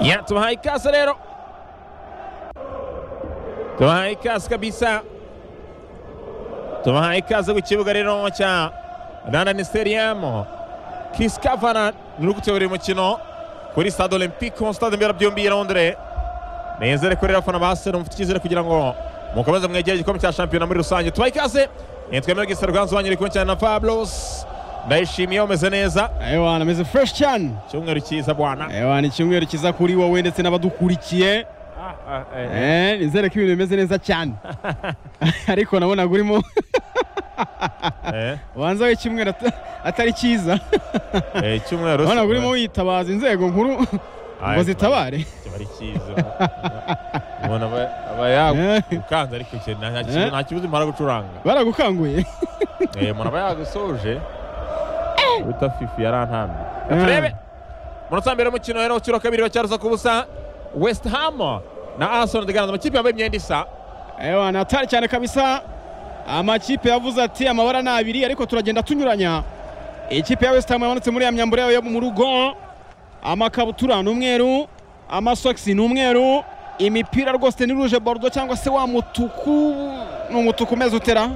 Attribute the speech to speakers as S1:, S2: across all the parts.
S1: Ja, tunahai kasi leo, tunahai kasi kabisa, tubahaye ikaze ku kibuga rero cya Rwanda Stadium kisikavana ni gutebera umukino kuri stade olympique mu stade mberabyombi ya londres nezere ko rero abafana ba seru mufite icyizere kugira ngo mukomeze mwegere igikombe cya shampiyona muri rusange tubaye ikaze nitwemewe gisa rwanzu wanyere kumwe cyane na fablos ndayishimiye umeze neza
S2: Ewana ameze fresh cyane
S1: cyumweru cyiza bwana
S2: Ewana icyumweru kiza kuri wowe ndetse n'abadukurikiye Eh, nizere ko ibintu bimeze neza cyane ariko nabonaga urimo
S1: Eh,
S2: ubanza w'icyumweru at- atari cyiza
S1: eh, icyumweru
S2: nabonaga urimo witabaza inzego nkuru ngo zitabare
S1: kiba ari cyiza umuntu aba- aba yagukanze ariko icyo nta- nta kibazo- nta kibazo umara gucuranga
S2: baragukanguye
S1: Eh, umuntu aba yagusoje uta fifi yarantambye
S2: Eh.
S1: turebe munota mbere y'umukino rero ukiro kabiri bacyaruza ku busa west ham na arsenal de ganza amakipe yambaye imyenda isa
S2: Ewana atari cyane kabisa amakipe yavuze ati amabara ni abiri ariko turagenda tunyuranya ikipe ya West Ham yamanutse muri ya myambaro yayo yo mu rugo amakabutura ni umweru amasogisi ni umweru imipira rwose ni ruje borudo cyangwa se wa mutuku ni umutuku umeze utera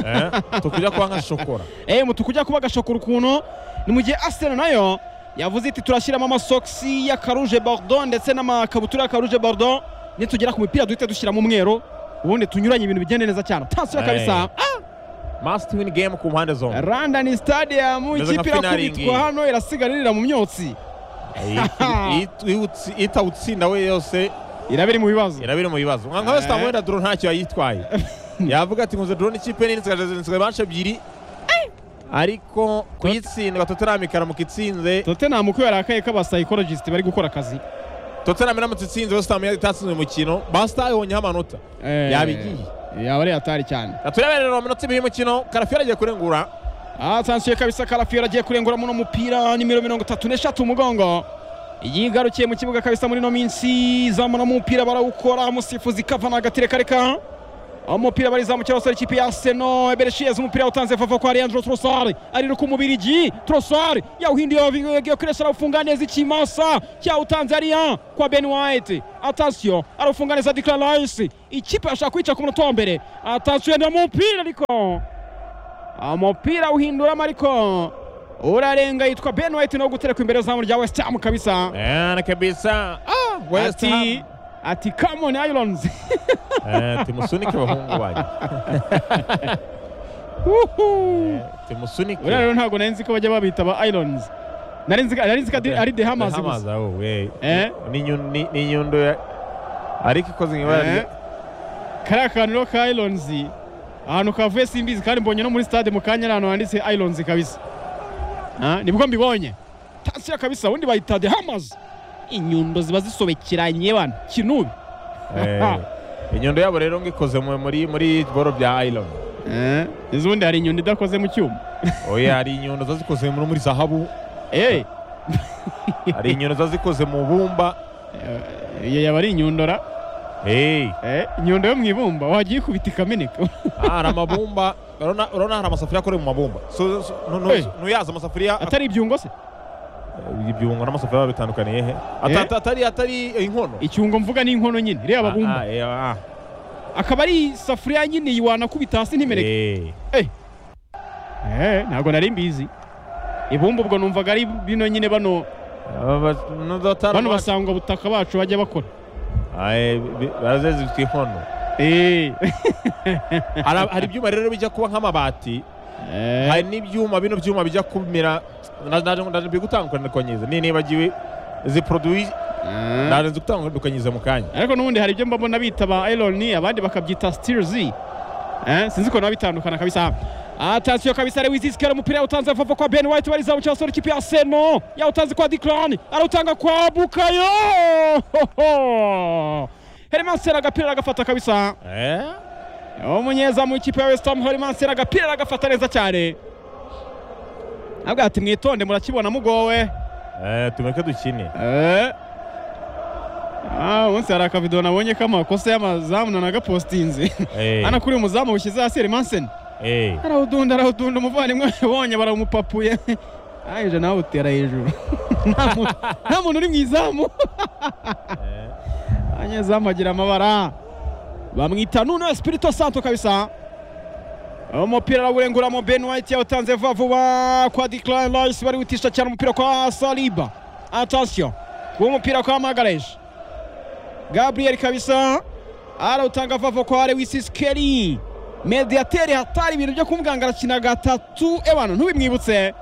S1: Eh, tukujya kuba nka shokora
S2: eh umutuku ujya kuba agashokora ukuntu ni mu gihe Arsenal nayo yavuze iti turashyiramo amasogisi y'akaruje borudo ndetse n'amakabutura y'akaruje borudo nitugera ku mipira duhite dushyiramo umweru ubundi tunyuranye ibintu bigende neza cyane utansiba kabisa
S1: Eh. must win game ku mpande zombi
S2: Randani Stadium
S1: Meze nka
S2: ikipe
S1: finali
S2: irakubitwa
S1: ngiyi.
S2: hano irasigaririra mu myotsi
S1: itawutsinda we yose
S2: iraba iri mu bibazo
S1: iraba iri mu bibazo nka nka west ham wenda drone ntacyo yayitwaye yavuga ati nkunze drone ikipe nini nsigaje banshi ebyiri ariko kuyitsinda tottenham ikaramuka itsinze
S2: Tottenham uko yarakaye ko aba psychologist bari gukora akazi
S1: tottenham iramutse itsinze west ham itatsinze umukino basita yabonyeho amanota
S2: Eh,
S1: Yabigiye.
S2: yaba ari atari cyane
S1: turebe rero iminota ibiri y'umukino karafi yaragiye kurengura
S2: atansiye kabisa karafiyo agiye kurengura muno mupira nimero mirongo itatu n'eshatu umugongo yigarukiye mu kibuga kabisa muri ino minsi zamura umupira barawukora umusifuzi kavana agatire kareka umupira barizamukira basore ikipe ya seno ebereshiyeze umupira utanze vava kwa leandro trosari arira ku mubirigi trosari yawuhindiye yokoresha arawufunga neza ikimasa cyawutanze ariya kwa ben white atasiyo arawufunga neza dikla rice ikipe ashaka kwica ku munota wa mbere atasiyo na mupira ariko umupira uhinduramo ariko urarenga yitwa ben white nawo guterekwa imbere y'uzamu rya west ham kabisa
S1: Eh, kabisa west
S2: ati
S1: ham
S2: ati kamoni irons
S1: Eh, timusunike bahungu banjye Eh, timusunike
S2: uriya rero ntabwo nari nzi ko bajya babita ba irons nari nzi ko- nari nzi ko ari- ari the hammers gusa
S1: Hamazi, oh, we.
S2: Eh?
S1: Ni- ni- ni- ni nyundo ya ariko ikoze mu ibara
S2: Eh,
S1: rya-
S2: kariya kantu rero ka irons ahantu kavuye simbizi kandi mbonye no muri stade mu kanya ari ahantu handitse irons kabisa Ah, nibwo mbibonye tasiya kabisa ubundi bayita the hammers inyundo ziba zisobekeranye bana kinubi
S1: Eh, inyundo yabo rero ngo ikoze mu- muri muri boro bya iron
S2: Eh, izo ubundi hari inyundo idakoze mu cyuma
S1: oya hari inyundo ziba zikoze muri muri zahabu
S2: Eh,
S1: hari inyundo ziba zikoze mu bumba
S2: eh, iyo yaba ari inyundora
S1: Eh,
S2: Eh, inyundo yo mu ibumba wajya uyikubita ikameneka
S1: hari amabumba urabona urabona hari amasafuriya akorewe mu mabumba So- so- nu-
S2: Eh.
S1: nu- nuyaza amasafuriya
S2: atari ibyungo se
S1: ibyungo n'amasafuriya biba bitandukaniye he Ata-
S2: Eh.
S1: ata- atari atari inkono
S2: icyungo mvuga ni inkono nyine reba
S1: Ah,
S2: babumba
S1: ah, eh, ah.
S2: akaba ari isafuriya nyine yiwanakubita hasi ntimeneke
S1: Eh.
S2: Eh, ntabwo nari mbizi ibumba ubwo numvaga ari bino nyine bano
S1: Aba ba- no, dotara-
S2: bano basangwa butaka bacu bajya bakora
S1: Ah, eh, bi- barazeze zitwa inkono
S2: Eh,
S1: Hari- hari ibyuma rero bijya kuba nk'amabati
S2: eh,
S1: hari n'ibyuma bino byuma bijya kumera ndaje gutandukanyiriza nibagiwe izi produwi
S2: eh.
S1: ndaje nzi gutandukanyiriza mu kanya
S2: ariko n'ubundi hari ibyo mbona bita ba Elon abandi bakabyita Stilzy eh sinzi ko nabo bitandukana kabisa atasiyo kabisa ari wizisikera umupira yawutanze vuba kwa Ben White wari zamu cyasoro ikipe ya Seno yawutanze kwa Declan arawutanga kwa Bukayo Hoho! Hermansera agapira agafata kabisa
S1: Eh?
S2: umunyezamu w'ikipe ya West Ham Hermansera agapira agafata neza cyane avuga ati mwitonde murakibona mugowe
S1: Eh, tumureke dukine
S2: Eh. Ah, umunsi hari akavido nabonye k'amakosa y'amazamu nanagapostinze
S1: Eh,
S2: hano kuri uyu muzamu wishyize hasi Erimansen
S1: eh.
S2: arawudunda arawudunda umuvandimwe abonye barawumupapuye arangije nawe utera hejuru nta muntu- nta muntu uri mu izamu anyezamu agira amabara bamwita nuna spirito santo kabisa umupira arawurenguramo ben white yawutanze vuba vuba kwa declan rice bariwitisha cyane umupira kwa saliba attention uwo mupira kwa magareje gabriel kabisa arawutanga vuba vuba kwa lewis kelly mediateri hatari ibintu byo kumubwira ngo arakina gatatu ebana ntubimwibutse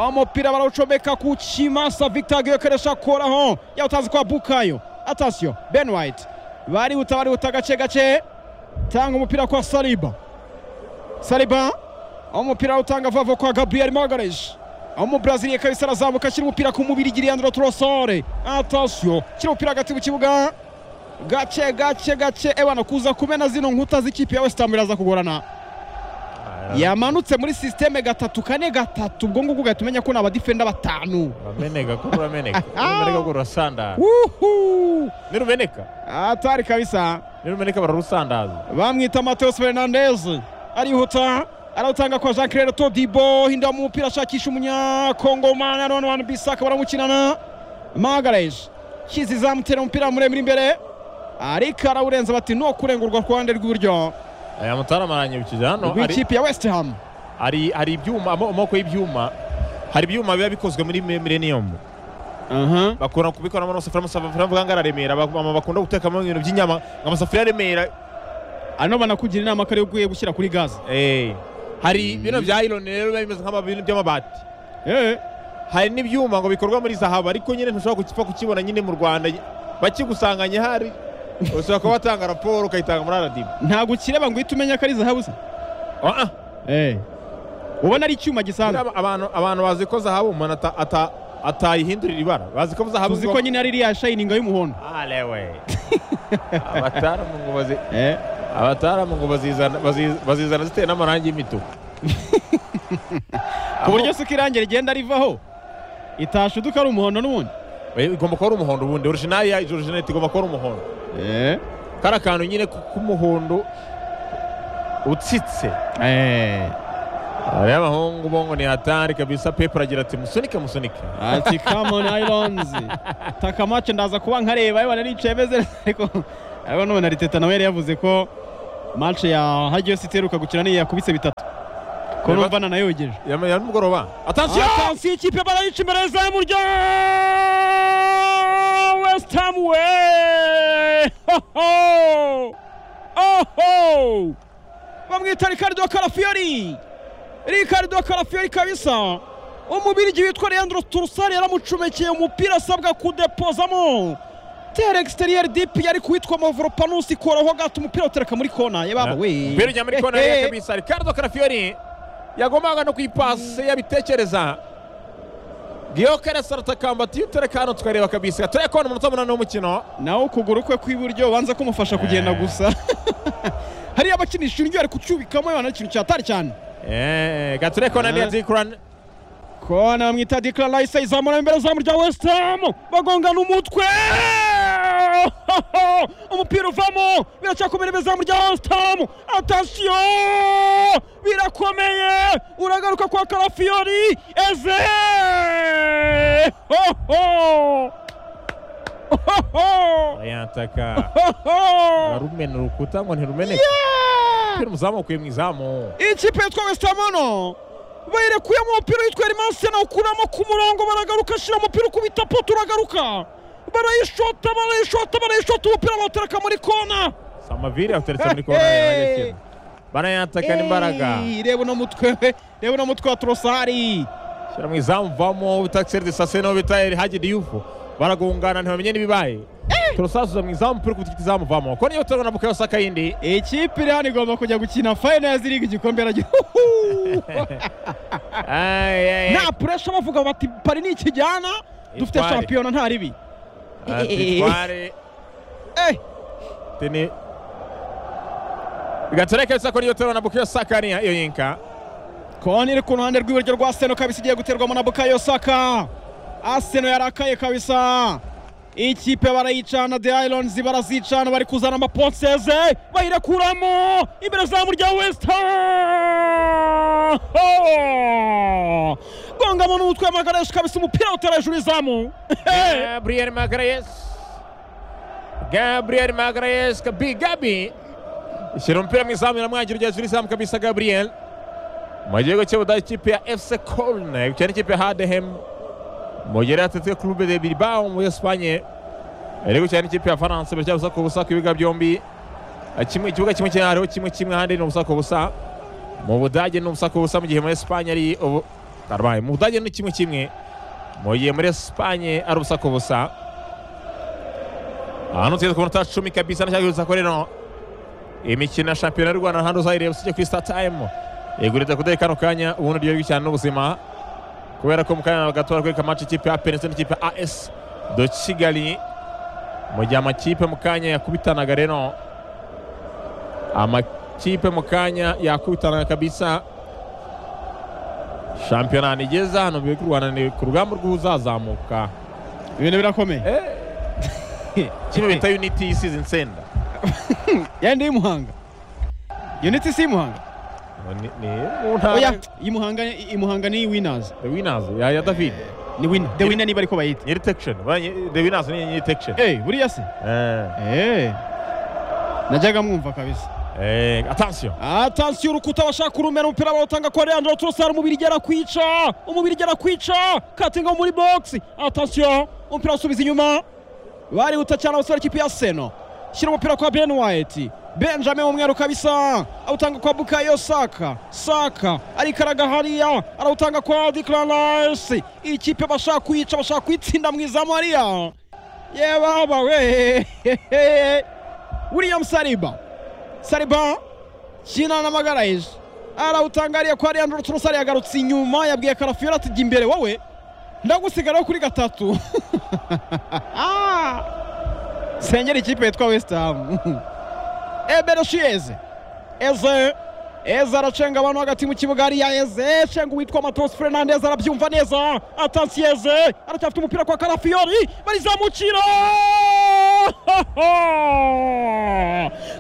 S2: umupira barawucomeka ku kimasa victor giyokeresha akoraho yawutanze kwa bukayo atasiyo ben white barihuta barihuta gake gake tanga umupira kwa saliba saliba umupira awutanga vuba vuba kwa gabriel magareje umubraziliye kabisa arazamuka ashyira umupira ku mubiri giriyandro torosore atasiyo ashyira umupira hagati mu kibuga gake gake gake ebana kuza kumena zino nkuta z'ikipe ya wesitamu biraza kugorana yamanutse muri sisiteme gatatu kane gatatu ubwo ngubwo ugahita umenya ko ni abadifenda batanu
S1: urameneka ko urameneka nurumeneka ko rurasandaza
S2: Wuhu!
S1: nirumeneka
S2: atari kabisa
S1: nirumeneka bararusandaza
S2: bamwita mateus fernandez arihuta arawutanga kwa jean claire todibo hinda mu mupira ashakisha umunyakongomani arona wani bisaka baramukinana magareje kizi zamutera umupira muremure imbere ariko arawurenza bati ni ukurengurwa ku ruhande rw'iburyo
S1: aya mutara amaranye bukije hano ari-
S2: rw'ikipe ya west ham
S1: hari hari ibyuma amo- amoko y'ibyuma hari ibyuma biba bikozwe muri Mi- millennium
S2: aha
S1: bakunda kubikoramo amasafuriya amasafuriya avuga ngo araremera ba- mama bakunda gutekamo ibintu by'inyama ngo amasafuriya aremera
S2: hano banakugira inama ko ariyo ugiye gushyira kuri gaze
S1: Eh, hari bino bya iron rero biba bimeze nk'amabintu by'amabati hari n'ibyuma ngo bikorwa muri zahabu ariko nyine ntushobora kukipfa kukibona nyine mu rwanda bakigusanganye hari ushobora kuba watanga raporo ukayitanga muri aradibu
S2: ntabwo ukireba ngo uhite umenya ko ari zahabu se ubona ari icyuma gisanzwe
S1: abantu abantu bazi ko zahabu umuntu ata- ata- atayihindurira ibara bazi ko zahabu
S2: tuzi ko nyine ari iriya shayininga y'umuhondo
S1: alewe abataramu ngo bazi abataramu ngo bazizana bazi- bazizana ziteye n'amarangi y'imituku
S2: ku buryo se uko irangira rigenda rivaho itashuduka ari umuhondo n'ubundi
S1: Eh, igomba kuba ari umuhondo ubundi originayi ya originalite igomba kuba ari umuhondo kari akantu nyine k- k'umuhondo utsitse hariho abahungu bo ngo ni hatari kabisa pepe aragira ati musunike musunike
S2: ati kamoni ayironzi taka mace ndaza kuba nkareba yewe naricaye meze neza, ariko ariko none ariteta nawe yari yavuze ko mace ya hagiye yose iteruka gukina niyo yakubise bitatu ko
S1: Reba-
S2: numva nanayogeje
S1: ya ya nimugoroba atansiyo
S2: atansiyo ikipe barayica imbere zamu rya west ham we Hoho! Oho! bamwita ricardo karafiori ricardo karafiori kabisa umubirigi witwa leandro turusari yaramucomekeye umupira asabwa kudepozamo tere exterieur dip yari kuwitwa mavoropanusi koroho gato umupira utereka muri kona yababa we
S1: Mbere ujya muri kona ya kabisa Ricardo Carafiori yagombaga no kuyipasi yabitekereza Giyokere saratakamba ati utereka hano tukareba kabisa tureye kubona umunota munani w'umukino
S2: nawe ukuguru kwe kw'iburyo ubanza kumufasha kugenda gusa hariya abakinisha indyo ari kucyubikamo abana ikintu cyatari cyane
S1: Eh, gatureye kubona niya
S2: Eh.
S1: Zikran
S2: kona bamwita dikara layise izamura imbere zamu rya wesitamu bagongana umutwe umupira uvamo biracyakomera imbere zamu rya wesitamu atasiyo birakomeye uragaruka kwa karafiyori eze Hoho! Hoho!
S1: yataka
S2: Hoho!
S1: arumena urukuta ngo ntirumeneke Umupira umuzamukuye mu izamu
S2: ikipe yitwa wesitamono bayirekuyemo umupira witwa erimanse nawukuramo ku murongo baragaruka ashyira umupira ukubita poto uragaruka barayishota barayishota barayishota umupira bawutereka muri kona
S1: samaviri awuteretse muri kona y'abanyakenya banayatakana imbaraga
S2: Ey, reba uno mutwe we reba uno mutwe wa torosari
S1: shyira mu izamu vamo utakiseri de sase n'uwo bita eri hagi diyufu baragungana ntibamenye n'ibibaye turasasuza mu izamu puri kutikita izamu vamo ko niyo turabona bukayo saka yindi
S2: ikipe iri hano igomba kujya gukina fayinazi liga igikombe aragira Uhuhu!
S1: Ay, ay, ay.
S2: nta puresha bavuga bati pari ni ikijyana dufite
S1: Itware.
S2: shampiyona nta ribi
S1: Ati twari
S2: Eh,
S1: tini bigatureka bisa ko niyo turabona bukayo saka niya iyo yinka
S2: Koni iri ku ruhande rw'iburyo rwa Arsenal kabisa igiye guterwamo na Bukayo Saka. Arsenal yarakaye kabisa. Ikipe barayicana, The Irons barazicana, bari kuzana amaponseze, bayirekuramo imbere zamu rya West Ham. aho rwangamo n'umutwe wa magarayesi kabisa umupira utera hejuru y'izamu
S1: Gabriel Magalhaes Gabriel Magalhaes Gabi Gabi ishyira umupira mu izamu iramwangira ugeze uri izamu kabisa Gabriel mu gihugu cy'Ubudage ikipe ya FC Köln ikina n'ikipe ya Hadehem mu gihe yari yatsitswe Club de Bilbao muri Espanye yari gukina n'ikipe ya France bityo busa ku busa ku bibuga byombi kimwe ikibuga kimwe kiri hariho kimwe kimwe ahandi ni ubusa ku busa mu Budage ni ubusa ku busa mu gihe muri Espanye ari ubu Arwaye. mu Budage ni kimwe kimwe mu gihe muri Espanye ari ubusa ku busa ahantu tugeze ku minota cumi kabisa nashaka ko rero imikino ya shampiyona y'u Rwanda hano uzayireba usibye kuri Star Time igurita kudari kano kanya ubundi ryo cyane n'ubuzima kubera ko mu kanya gato barakwereka match ikipe ya APR ndetse n'ikipe ya AS de Kigali mu gihe amakipe mu kanya yakubitanaga rero amakipe mu kanya yakubitanaga kabisa shampiyona nigeze hano biri ku Rwanda ni ku rugamba rw'uzazamuka
S2: ibintu birakomeye
S1: kino bita unity y'isize insenda
S2: yenda y'umuhanga uniti si y'umuhanga
S1: Ni- ni mu ntara
S2: oya imuhanga imuhanga ni winners
S1: the winners ya ya David
S2: ni winner the winner niba ariko bayita
S1: nyiri tection Ba- nyi- the winners ni nyiri tection
S2: eh buriya se
S1: eh
S2: eh najyaga mwumva kabisa
S1: eh attention
S2: atansiyo urukuta bashaka kurumena umupira bawutanga kwa Leandro Trossard umubiri igera kwica umubiri igera kwica katinga muri box atansiyo umupira usubiza inyuma barihuta cyane abasore ikipe ya Seno shyira umupira kwa Ben White Benjamin umweru kabisa awutanga kwa Bukayo Saka Saka arikaraga hariya arawutanga kwa Declan Rice ikipe bashaka kwica bashaka kwitsinda mu izamu hariya ye baba we William Saliba Saliba kina n'amagaraje arawutangariye ko ari Andrew Trosari yagarutse inyuma yabwiye Karafiyeri ati jya imbere wowe ndagusigaraho kuri gatatu Ah! sengera ikipe yitwa West Ham Ebere Shieze Eze Eze aracenga abantu hagati mu kibuga hariya Eze cenga uwitwa Matos Fernandez arabyumva neza atansi Eze aracyafite umupira kwa Karafiyori barizamukira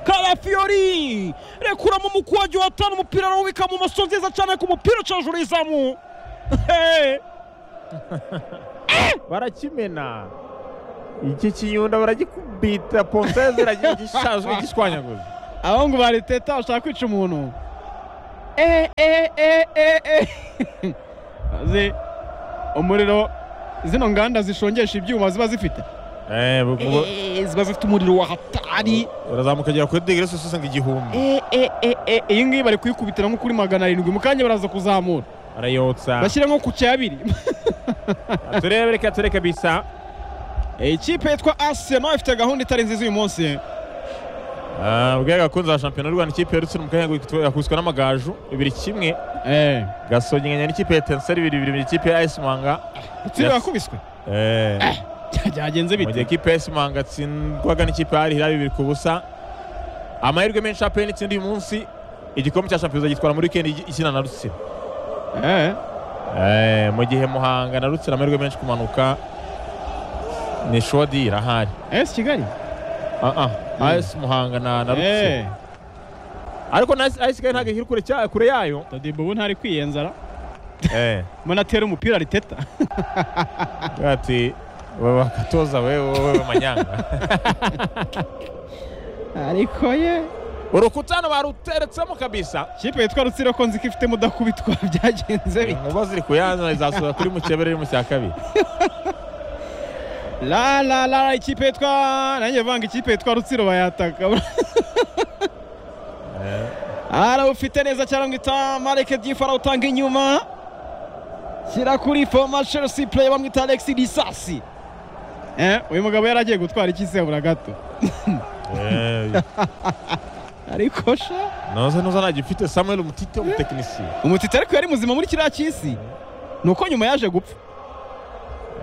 S2: Karafiyori rekuramo umukwagi wa tano umupira arawubika mu maso nziza cyane ku mupira uca hejuru y'izamu Hey!
S1: barakimena iki kinyunda baragikubita ponseze iragira igishashwe igishwanyaguza
S2: abahungu ba Arteta bashaka kwica umuntu eh eh eh eh eh maze umuriro zino nganda zishongesha ibyuma ziba zifite
S1: eh bu- bu-
S2: Eh, ziba zifite umuriro wa hatari
S1: urazamuka agera kuri digiri zose usanga igihumbi
S2: Eh, eh, eh, eh, iyi ngiyi bari kuyikubitira nko kuri magana arindwi mu kanya baraza kuzamura
S1: arayotsa
S2: bashyira nko ku cyabiri
S1: turebe reka turebe kabisa
S2: Eh, ikipe yitwa Arsenal ifite gahunda itari nziza uyu munsi
S1: Ah, ubwe gakunze za shampiyona y'u Rwanda ikipe yarutse mu kanya yakubiswe n'amagaju ibiri kimwe
S2: eh
S1: gasongenya n'ikipe ya Tenseri ibiri bibiri ikipe ya AS Manga
S2: itsinda
S1: Yes.
S2: yakubiswe
S1: eh
S2: byagenze
S1: mu gihe
S2: bite
S1: ikipe ya AS Manga tsindwaga n'ikipe ya Al Hilal bibiri ku busa amahirwe menshi APR itsinda uyu munsi igikombe cya shampiyona gitwara muri weekend ikina na Rutsiro
S2: eh
S1: Eh, mu gihe muhanga na rutsira amahirwe menshi kumanuka ni shodira ahari
S2: AS Kigali
S1: Ah, ah, as muhanga na na rutsira
S2: eh
S1: ariko na as As kigali ntabwo ikiri kure cya- kure yayo
S2: Todibo ubu ntari kwiyenzara
S1: Eh,
S2: mbona atera umupira Arteta
S1: ati "Wewe bakatoza wewe wewe manyanga
S2: ariko ye
S1: urukutano baruteretsemo kabisa
S2: kipe yitwa rutsiro ko nzi ko ifite mudakubitwa byagenze bite
S1: inkuba ziri kuyanzana izasohoka kuri mukebere mu cya kabiri
S2: la la la ikipe yitwa nanjye vanga ikipe yitwa rutsiro bayataka arawufite neza cyane ngo ita mareke byifu arawutanga inyuma shyira kuri foma chelsea play bamwita alex disasi eh uyu mugabo yari agiye gutwara iki se bura gato
S1: Eh,
S2: ariko sha
S1: noze nuza ntagifite samuel umutite umutekinisiye
S2: umutiti ariko yari muzima muri kiriya cy'isi ni uko nyuma yaje gupfa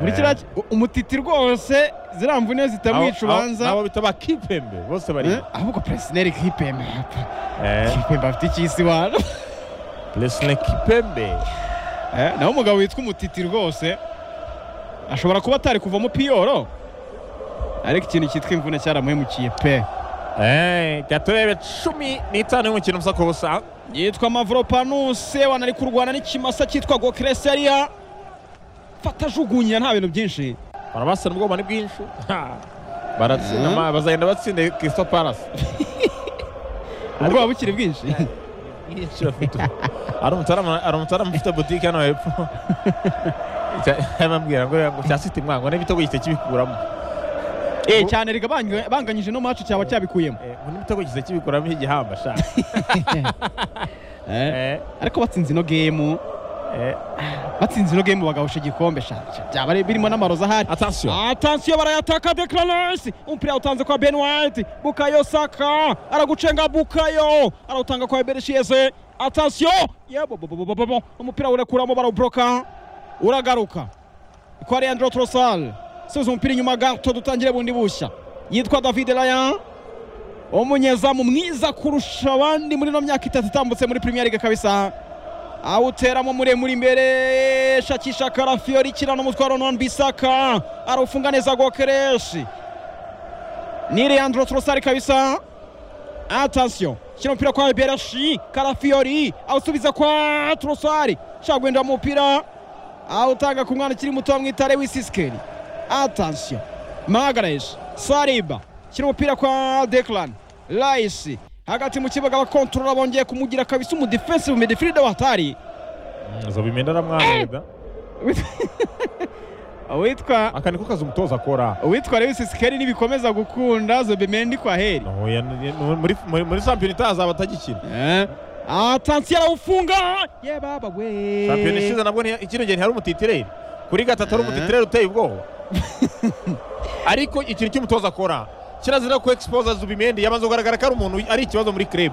S2: muri kiriya ki- u- umutiti rwose ziriya mvune zitamwica
S1: Abo- abo-
S2: ubanza
S1: abo bita bakipembe bose bari
S2: Eh, ahubwo peresineri kipembe apa-
S1: Eh,
S2: kipembe afite icy'isi wana
S1: Leslie kipembe
S2: Eh, naho umugabo witwa umutiti rwose ashobora kuba atari kuvamo piyoro ariko ikintu cyitwa imvune cyaramuhemukiye pe
S1: Eh, gaturebe cumi n'itanu y'umukino musa ku busa
S2: yitwa mavoropanuse wanari kurwana n'ikimasa cyitwa gokereseriya fata ajugunya nta bintu byinshi
S1: barabasana ubwoba ni bwinshi Ha. baratsinda ma- bazagenda batsinde Crystal Palace
S2: ubwoba bukiri bwinshi
S1: Byinshi bafite ubu. hari umutarama hari umutarama ufite butike hano hepfo yababwira ngo ngo cya City mwango n'ibitego gihita kibikuramo
S2: Eh, cyane riga banganya- banganyije no macu cyaba cyabikuyemo
S1: Eh, ngo n'ibitego gihita kibikuramo iki gihamba sha
S2: Eh,
S1: Eh,
S2: ariko batsinze ino gemu
S1: eh,
S2: batsinze ino gemu bagahusha igikombe sha sha- byaba ari- birimo n'amaroza ahari
S1: attention
S2: atansiyo barayataka deklaransi umupira awutanze kwa ben white bukayo saka aragucenga bukayo arawutanga kwa bereshiyeze atansiyo yebo bo- bo- bo- bo- bo- bo. umupira urekuramo barawuboroka uragaruka kwa leandro trosal subiza umupira inyuma gato dutangire bundi bushya yitwa david layan umunyezamu mwiza kurusha abandi muri ino myaka itatu itambutse muri premier league kabisa awuteramo muremure imbere shakisha karafiori kirana umutwaro non bisaka arawufunga neza gokereshi ni leandro trosari kabisa atansiyo shyira umupira kwa bereshi karafiori awusubiza kwa trosari shaka guhindura umupira awutanga ku mwana ukiri muto bamwita wisisikeri atansiyo magareshi sariba shyira umupira kwa dekirani rayisi hagati mu kibuga abakontorora bongeye kumugira kabisa umudefensive midifiride watari
S1: zobimenda aramwanirida
S2: witwa
S1: aka niko kazi umutoza akora
S2: uwitwa Lewis Sikeri nibikomeza gukunda Zobemendi kwa heri
S1: No, ya- ya- muri- muri- muri shampiyona itaha azaba atagikina
S2: eh atansiyo arawufunga ye baba we
S1: shampiyona ishize nabwo ntiya- ikino gihe ntihari umutitireri kuri gatatu ari umutitireri uteye ubwoba ariko ikintu cy'umutoza akora kirazira ko exposa zubimende yamaze kugaragara ko ari umuntu ari ikibazo muri club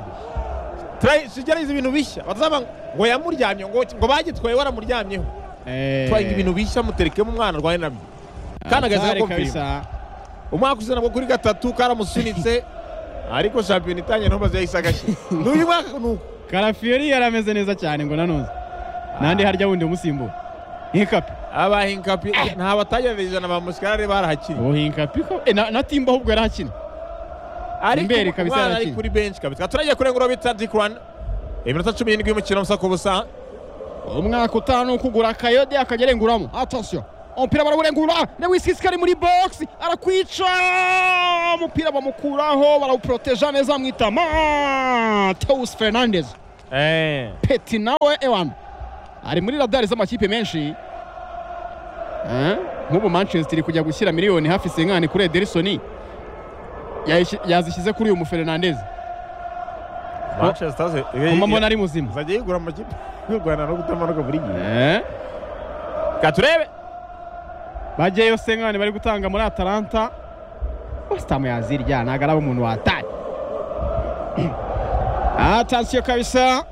S1: Try- sigerageza ibintu bishya batazaba ngo yamuryamye ngo ngo bagitwaye waramuryamyeho
S2: Eh,
S1: twahinga ibintu bishya muterekemo umwana arwaye nabyo kana gaza
S2: atari
S1: kumvira
S2: kabisa.
S1: umwaka ushize nabwo kuri gatatu karamusunitse ariko shampiyona itanye ntubaze yahise agashyira n'uyu mwaka ni uko
S2: Karafiori yarameze neza cyane ngo nanoze nandi harya wundi umusimbura Hinkapi
S1: aba hinkapi nta batagereranyije na ba musikarare barahakiri
S2: uwo Hinkapi ko eh, na, na Timba ahubwo yarahakinye Imbere
S1: ariko
S2: kabisa
S1: umwana ari
S2: arakina.
S1: kuri benshi kabisa turagiye kurengura bita dikurani iminota cumi n'indwi y'umukino musa ku busa
S2: umwaka utanu kugura kayode akajya arenguramo atansiyo umupira barawurengura Lewis Sikeri muri box arakwica umupira bamukuraho barawuproteja neza mwitama Teus Fernandez
S1: Eh,
S2: peti nawe ewan ari muri radari z'amakipe menshi Eh, nk'ubu manchester iri kujya gushyira miliyoni hafi senkani kuri ederisoni Yayishi- yazishyize kuri uyu mufernandez
S1: Manchester ze- eh,
S2: kuma mbona
S1: eh,
S2: ari muzima
S1: izajya yigura amakipe y'u rwanda no kutamanuka buri gihe
S2: Eh,
S1: ka turebe
S2: bajyayo senkani bari gutanga muri atalanta wasitamu yazirya ntabwo ari ab'umuntu wataye atansiyo kabisa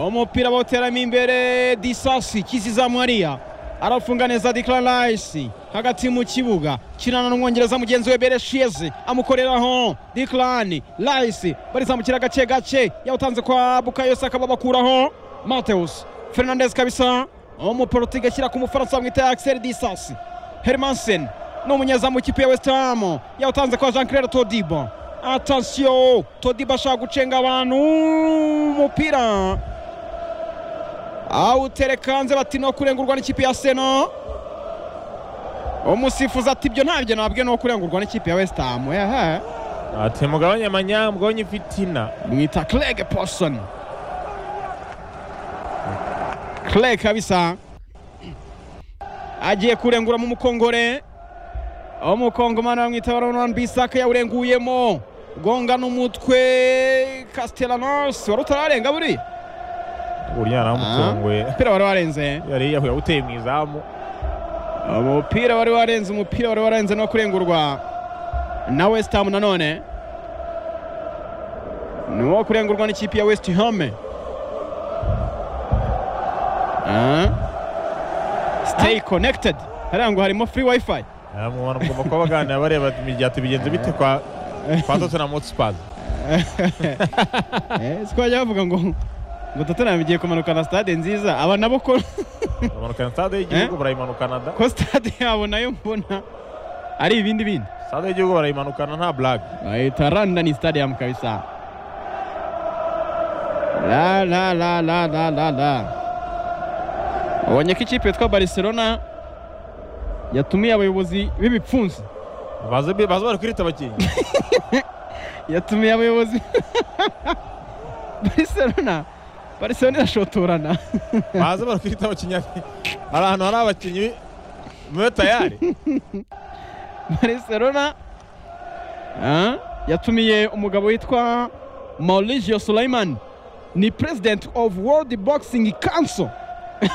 S2: umupira bawuteramo imbere disasi kizizamwariya arafunga neza declan rice hagati mu kibuga kirana n'umwongereza mugenzi we bereshiyeze amukoreraho declan rice barizamukira gake gake yawutanze kwa bukayo saka babakuraho mateus fernandez kabisa umuporotigi ashyira ku mufaransa bamwita axel disasi hermansen ni umunyezamu w'ikipe ya west ham yawutanze kwa jean claire todibo atansiyo todibo ashaka gucenga abantu umupira awutereka hanze bati no kurengurwa n'ikipe ya seno umusifuzi ati ibyo ntabyo nabwe ni kurengurwa n'ikipe ya west ham ehe
S1: ati mugabanye amanya mugabanye ifitina
S2: mwita craig Pawson craig kabisa agiye kurengura mu mukongore umukongomani bamwita baronan bisaka yawurenguyemo gonga n'umutwe castellanos wari utararenga buriya
S1: burya yaramutunguye
S2: umupira wari warenze
S1: yari yahuye awuteye mu izamu
S2: umupira wari warenze umupira wari warenze no kurengurwa na west ham nanone ni uwo kurengurwa n'ikipe ya west ham Ah. stay connected hariya ngo harimo free wifi
S1: abantu ugomba kuba baganira bareba imigati bigenze bite kwa kwa Tottenham Hotspur
S2: twajya bavuga ngo ngo tottenham igiye kumanuka na stade nziza aba nabo ko
S1: bamanuka na stade y'igihugu barayimanukana da
S2: ko stade yabo nayo mbona ari ibindi bindi
S1: sitade y'igihugu barayimanukana nta blague
S2: bayita London Stadium kabisa la la la la la la la ubonye ko ikipe yitwa Barcelona yatumiye abayobozi b'ibipfunsi
S1: bazi bazi bari kwirita abakinnyi
S2: yatumiye abayobozi Barcelona Barcelona irashotorana
S1: bazi bari kwirita abakinnyi hari ahantu hari abakinnyi mube tayari
S2: Barcelona ah, yatumiye umugabo witwa Mauricio Sulaiman ni president of World Boxing Council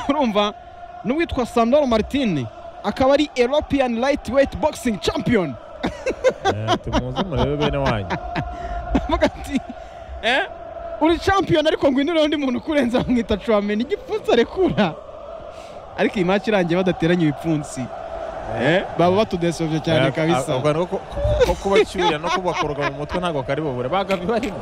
S2: urumva n'uwitwa Sandro Martin akaba ari European Lightweight Boxing Champion
S1: Eh, tumuze murebe bene wanyu
S2: avuga ati eh uri champion ariko ngwino undi muntu ukurenza bamwita Chouameni igipfunsi arekura ariko iyi match irangiye badateranye ibipfunsi eh baba batudesovye cyane kabisa
S1: ubwo ni uko- ko kubacyurira no kubakoroga mu mutwe ntabwo kari bubure bagabi barimo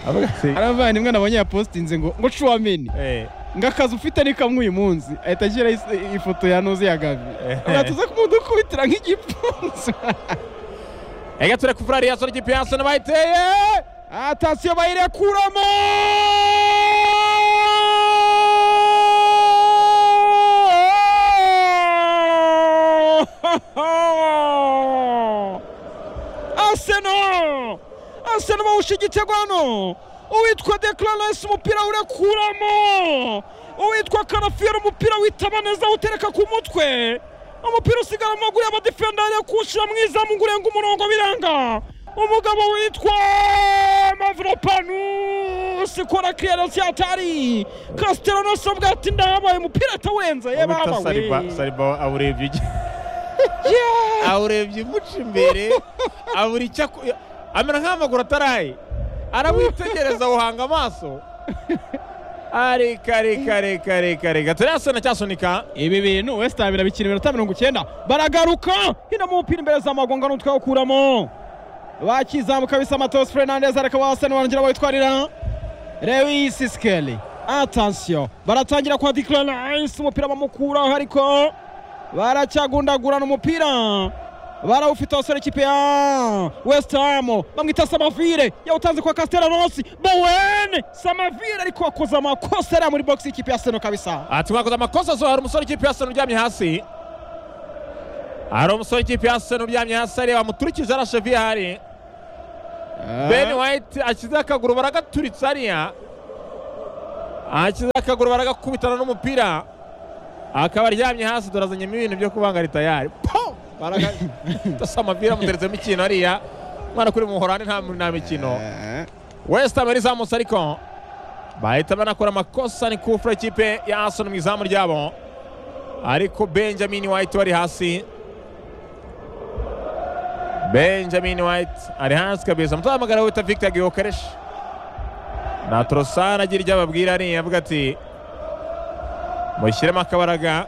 S1: avuga ati
S2: hari abavandimwe nabonye yapositinze ngo ngo Chouameni
S1: eh,
S2: ngo akazi ufite ni kamwe uyu munsi ahita ashyira ifoto ya Noze ya Gavi
S1: Eh.
S2: ngo tuze kumudukubitira nk'igipfunsi
S1: Ega tureka furari yasora ikipe yasona bayiteye
S2: atasiyo bayirekuramo Arsenal Arsenal bawushyigitse hano uwitwa Declanese umupira urekuramo uwitwa Karafiero umupira witaba neza awutereka ku mutwe umupira usigara mu maguru y'abadefenda ariyo kuwushyira mu izamu ngo urenge umurongo biranga umugabo witwa Mavropanos ikora clearance yatari Castellanos avuga ati ndahabaye umupira atawenza ye
S1: ubita
S2: baba
S1: sariba
S2: we
S1: sariba awurebye igi-
S2: Yeah!
S1: awurebye umuca imbere abura icyo aku- amera nk'amaguru ataraye arawitegereza awuhanga amaso areka reka reka reka reka turasona cyasunika
S2: ibi bintu wesita Ham birabikina iminota mirongo icyenda baragaruka hino mu mupira imbere za magonga n'utwawukuramo bakizamuka bisa matos fernandez ariko bahasani barangira bawitwarira lewis sikeli atansiyo baratangira kwa declanise umupira bamukuraho ariko baracyagundagurana umupira barawufite abasore ikipe ya west ham bamwita samavire yawutanze kwa castellanos bowen samavire ariko wakoze amakosa ariya muri box y'ikipe ya seno kabisa
S1: ati mwakoze amakosa zo hari umusore w'ikipe ya sena uryamye hasi hari umusore w'ikipe ya sena uryamye hasi areba muturikije arashevi hari ben white ashyize akaguru baragaturitse hariya ashyize akaguru baragakubitana n'umupira akaba aryamye hasi dore azanyemo ibintu byo kubangara tayari po baragasa amapira amuteretsemo ikintu hariya mwana kuri muhorani nta nta mikino west ham yari izamutse ariko bahita banakora amakosa ni kufura ikipe ya arsenal mu izamu ryabo ariko benjamin white wari hasi benjamin white ari hasi kabisa muzahamagara wita victor giokeresh na torosana agira ibyo ababwira hariya avuga ati mushyiremo akabaraga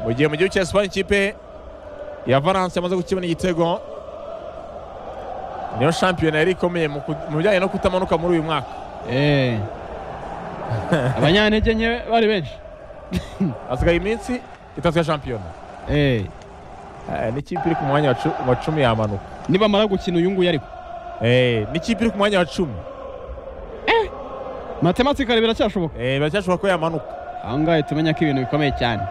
S1: mu gihe mu gihugu cya esipanye ikipe ya valence yamaze gukibona igitego niyo shampiyona yari ikomeye mu ku- mu bijyanye no kutamanuka muri uyu mwaka
S2: Eh. abanyantege nke bari benshi
S1: hasigaye iminsi itatu ya shampiyona
S2: Eh.
S1: Eh, n'ikipe iri ku mwanya wa cu- wa cumi yamanuka
S2: nibamara gukina uyu nguyu ariko
S1: Eh, n'ikipe iri ku mwanya wa cumi
S2: matematikari biracyashoboka
S1: Eh, biracyashoboka ko yamanuka
S2: aho ngaho tumenya ko ibintu bikomeye cyane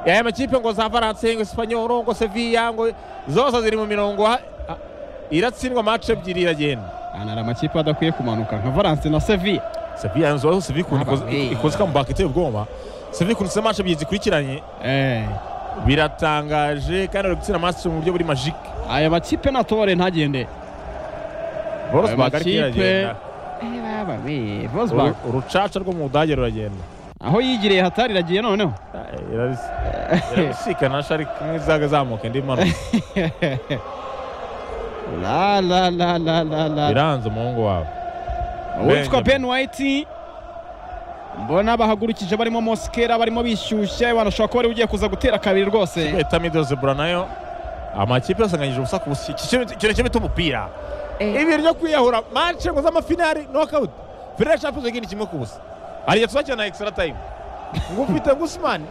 S1: aya makipe ngo za valence ngo espanyol ngo sevilla ngo zose ziri mu mirongo ha- ha- iratsindwa match ebyiri iragenda
S2: Aha hari amakipe adakwiye kumanuka nka valence na sevilla
S1: sevilla yanzu sevilla ikuntu ikoze-
S2: Ababyeyi.
S1: ikoze ikambaka iteye ubwoba sevilla ikuntu match ebyiri zikurikiranye
S2: Eh.
S1: biratangaje kandi bari gutsinda match mu buryo buri magique
S2: aya makipe natobore ntagende
S1: Wolfsburg ariko
S2: makipe-
S1: iragenda
S2: Eh, baba
S1: Uru-
S2: be, Wolfsburg.
S1: urucaca rwo mu budage ruragenda
S2: aho yigiriye hatari iragiye noneho
S1: Eh, irabis- irabisikana shari kumwe izaga zamuka indi manuka
S2: la la la la la la
S1: biranze umuhungu wawe
S2: uwitwa
S1: Benjamin.
S2: ben white mbona bahagurukije barimo mosikera barimo bishyushye banashobora kuba bari ugiye kuza gutera kabiri rwose
S1: eta midozebura nayo amakipe yasanganyije ubusa ku busi Iki kintu kintu kimwe umupira ibintu byo kwiyahura mance ngo z'amafinari knockout finale champions league ni kimwe ku busa hari igihe tuzakina na extra time ngo ufite ngo usman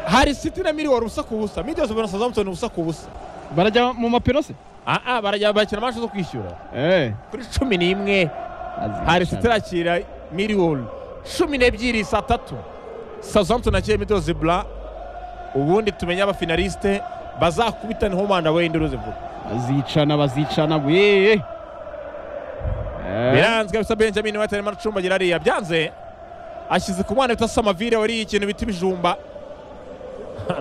S1: hari siti na miliyoni ubusa ku busa midiyozi ubona sazamutoni ubusa ku busa
S2: barajya mu mapino se
S1: aha barajya bakina amasho zo kwishyura
S2: Eh,
S1: kuri cumi n'imwe
S2: azi
S1: hari
S2: cyane.
S1: siti irakira miliyoni cumi n'ebyiri saa tatu sazamutoni akira midiyozi bura ubundi tumenye abafinaliste bazakubitana homanda we induru zivuga
S2: bazicana bazicana bwe
S1: biranzwe bisa benjamin wahita arimo aracumbagira ariya byanze ashyize ku mwana bita samavire wariye ikintu bita ibijumba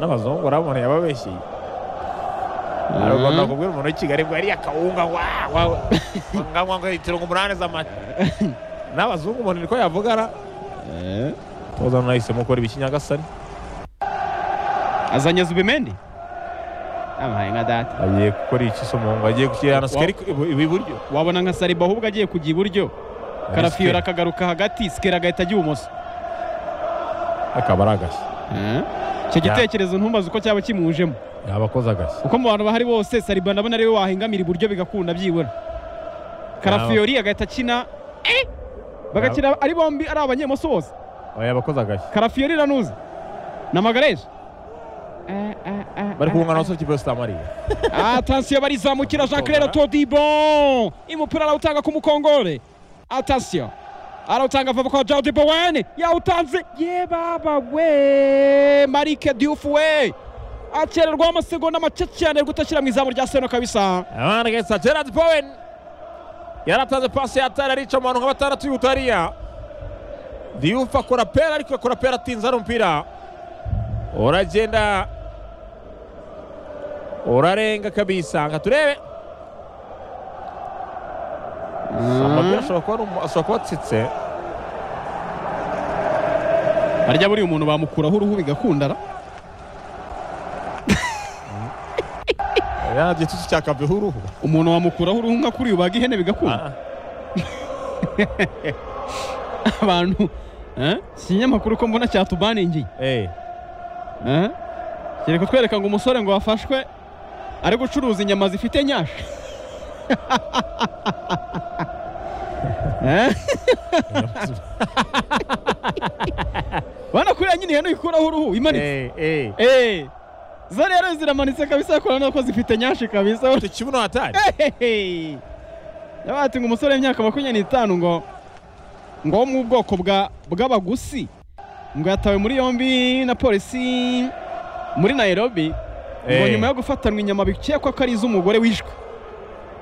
S1: n'abazungu urabona yababeshyeye bagakubwira umuntu w'i kigali ngo yariye akawunga wanganywa ngo litiro umunani z'amata n'abazungu umuntu niko yavugana tuzana nahisemo gukora ibikinyagasani
S2: azanye zubimendi amuhaye nka data
S1: agiye gukora iki se umuhungu agiye gushyira sikari iburyo
S2: wabona nka sariba ahubwo agiye kujya iburyo karafiyora akagaruka hagati sikera agahita ajya ibumoso
S1: akaba ari agashya
S2: icyo
S1: Ya.
S2: gitekerezo ntumbaze uko cyaba kimujemo
S1: yaba akoze agashya
S2: uko mu bantu bahari bose sariba ndabona ariwe wahengamira iburyo bigakunda byibura karafiyori agahita akina eh! bagakina ari bombi ari abanyemoso bose
S1: Oya, yaba akoze agashya
S2: karafiyori iranuzi na magareje
S1: bari kubungana abasore kipe sitamariya
S2: atansiyo barizamukira jacqueline todibo umupira arawutanga ku mukongore atansiyo arawutanga vuba kwa jawudi bowen yawutanze ye baba we marike diyufu we akererwaho amasegonda make cyane gutakira mu izamu rya seno kabisa
S1: abana gahita gerard bowen yaratanze pasi yatari arica mu bantu nka batandatu y'utariya diyufa akora pera ariko akora pera atinze ari umupira uragenda urarenga kabisa nka turebe amapira ashobora kuba ari umu- ashobora kuba atsitse
S2: harya buriya umuntu bamukuraho uruhu bigakundara
S1: ya gitutu cya kaveho uruhu
S2: umuntu wamukuraho uruhu nka kuriya ubaga ihene bigakunda
S1: Ah,
S2: abantu eh? si ikinyamakuru ko mbona cyatubaningiye
S1: eh,
S2: Eh? kiri kutwereka ngo umusore ngo wafashwe ari gucuruza inyama zifite nyasha Eh? bana kuriya nyine ihene uyikuraho uruhu imanitse
S1: eh, eh.
S2: Eh, zo rero ziramanitse kabisa kubona ko zifite nyashi kabisa
S1: tukibuno hatari
S2: Hehehe. yabati ngo umusore w'imyaka makumyabiri n'itanu ngo ngo wo mu bwoko bwa bw'abagusi ngo yatawe muri yombi na polisi muri Nairobi ngo
S1: Eh.
S2: nyuma yo gufatanwa inyama bikekwa ko ari iz'umugore wishwe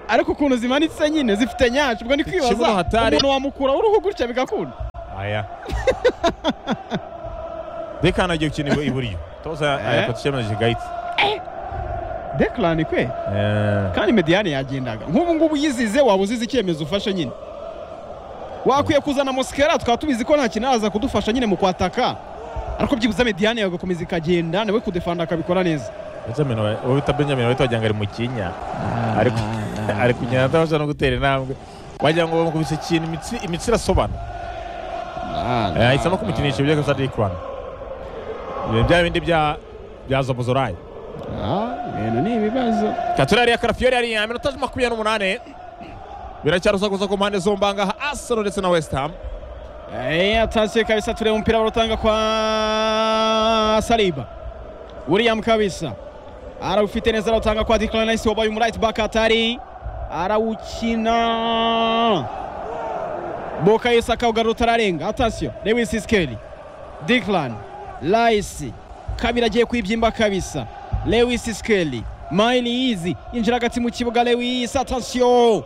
S2: ariko ukuntu zimanitse nyine zifite nyacyo ubwo ni kwibaza
S1: Ikibuno hatari.
S2: umuntu wamukuraho uruhu gutya bigakunda
S1: aya dekana agiye gukina ibu- iburyo toza
S2: Eh.
S1: ayakota icyemezo kigayitse
S2: Declan kwe
S1: Eh,
S2: kandi mediyane yagendaga nk'ubu ngubu yizize waba uzize icyemezo ufashe nyine wakwiye kuzana mosikera tukaba tubizi ko nta kintu araza kudufasha nyine mu kwataka ariko byibuze mediyane yagakomeza ikagenda nawe kudefanda akabikora neza
S1: Benjamin wa- uwo bita benjamin wahita wagira ngo ari mu kinya Ariko- ari kugenda atabasha no gutera intambwe wagira ngo bamukubise ikintu imitsi- imitsi irasobana Eh, ahisemo kumukinisha ibyo gusa dikurana ibintu bya bindi bya bya zobozorayi
S2: ibintu ni ibibazo
S1: katurari ya karafiyori ari iya minota makumyabiri n'umunani biracyarusaguza ku mpande zombi aha ngaha arsenal ndetse na west ham
S2: Eh, atasiye kabisa tureba umupira barutanga kwa Saliba. William kabisa arawufite neza arawutanga kwa Declan Rice wabaye umu right back hatari arawukina Boka Yesa akawugarura utararenga atasiyo Lewis Skelly Declan Rice kabira agiye kwibyimba kabisa Lewis Skelly Miley Easy yinjira hagati mu kibuga Lewis atasiyo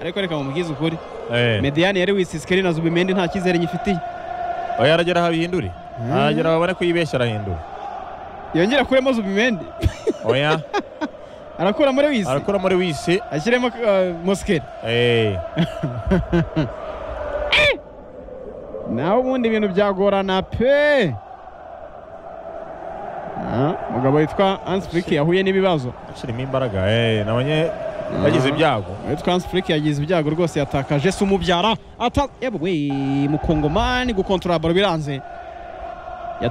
S2: ariko reka mubwize ukuri
S1: Eh,
S2: mediyani yari wisisikari na zubimendi nta cyizere nyifitiye
S1: oya aragera aho abihindure aragera babone ko yibeshya arahindura
S2: yongera akuremo zubimendi
S1: oya
S2: arakura muri wisi
S1: arakora muri wisi
S2: ashyiremo uh, mosikeri
S1: eh,
S2: nawe ubundi ibintu byagorana pe Ah, umugabo witwa ansifuriki yahuye n'ibibazo
S1: ashirimo imbaraga eh, nabonye yagize ibyago
S2: witwa ansifuriki yagize ibyago rwose yatakaje se umubyara ata yewe we mukongomani gukontorora baro biranze